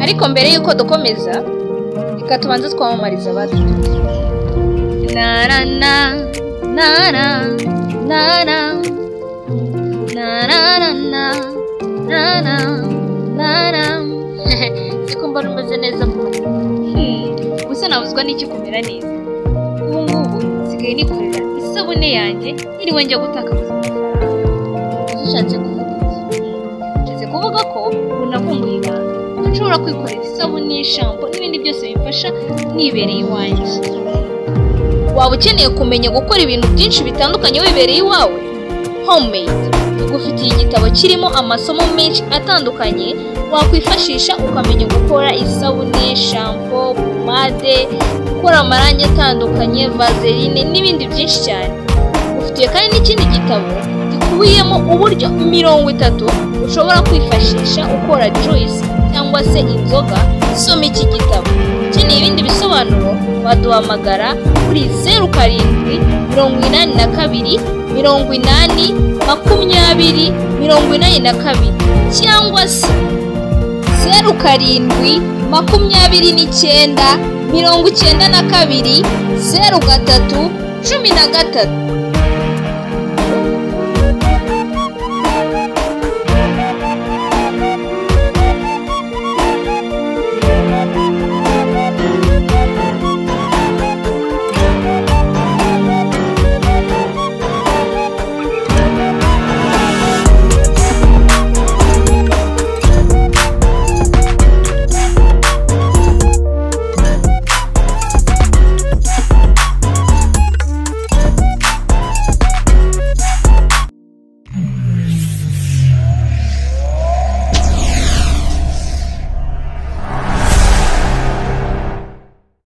ariko mbere y'uko dukomeza reka tubanze twamamariza abadufite nara na nara nara nara nara nara nara siko mbona umeze neza mbona Hmm, gusa nabuzwa n'icyo kumera neza ubu ngubu nsigaye nikorera isabune yanjye ntiriwe njya gutakaza amafaranga ushatse kuvuga iki nshyize kuvuga ko unakunguye ibanga nshobora kwikorera isabune shampo n'ibindi byose bimfasha nibereye iwanjye waba ukeneye kumenya gukora ibintu byinshi bitandukanye wibereye iwawe homemade tugufitiye igitabo kirimo amasomo menshi atandukanye wakwifashisha ukamenya gukora isabune shampo pomade gukora amarangi atandukanye vaseline n'ibindi byinshi cyane ufitiye kandi n'ikindi gitabo gikubiyemo uburyo mirongo itatu ushobora kwifashisha ukora juice cyangwa se inzoga soma iki gitabo ukeneye ibindi bisobanuro waduhamagara kuri zeru karindwi mirongo inani na kabiri mirongo inani makumyabiri mirongo inani na kabiri cyangwa se zeru karindwi makumyabiri n'icyenda mirongo icyenda na kabiri zeru gatatu cumi na gatatu